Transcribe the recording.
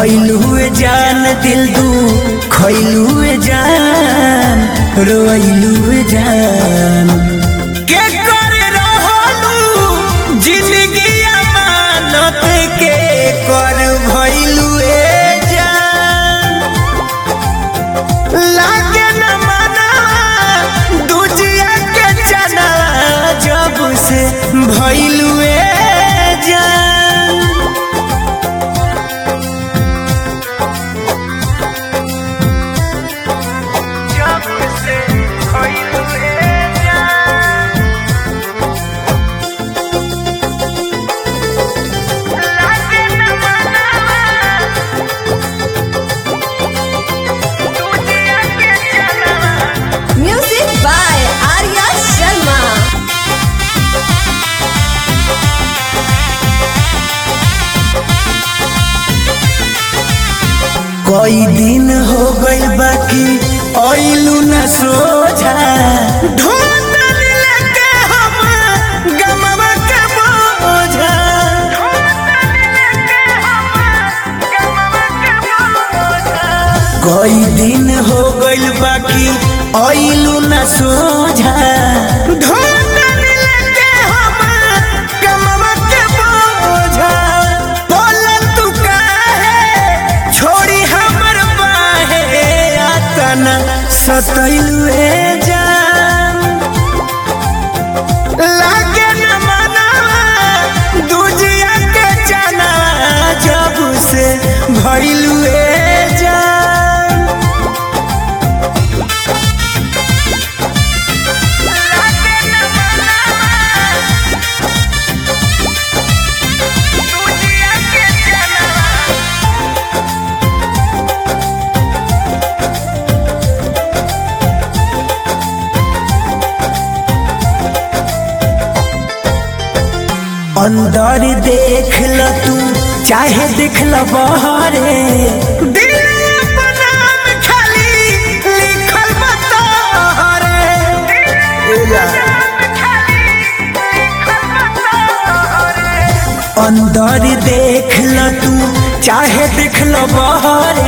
भैलुए जान दिल दू खैलुए जान रोइलुए जान के कर रहलू जिंदगी अमानत के कर भैलुए जान लागे न मना दूजिया के चना जब से भैलुए जान जब से भइलुए जान लागे न मना दूजिया के चना Music by Arya Sharma. कई दिन हो गइल बाकी आइलू न सोझा ढूंढल लेके हम गमवा के बोझा कई दिन हो गइल बाकी आइलू न सोझा ढूंढल लेके हम गमवा के बोझा बोलन तू काहे छोड़ी हमर बाहे आतन सतैलुए जान लागे न मना दूजिया के चना जब से भइलुए जान लागे न मना दूजिया के चना अंदर देख ल तू चाहे देख ल बहरे दिल अपना में खाली लिखल बतहरे अंदर देख ल तू चाहे देख ल बहरे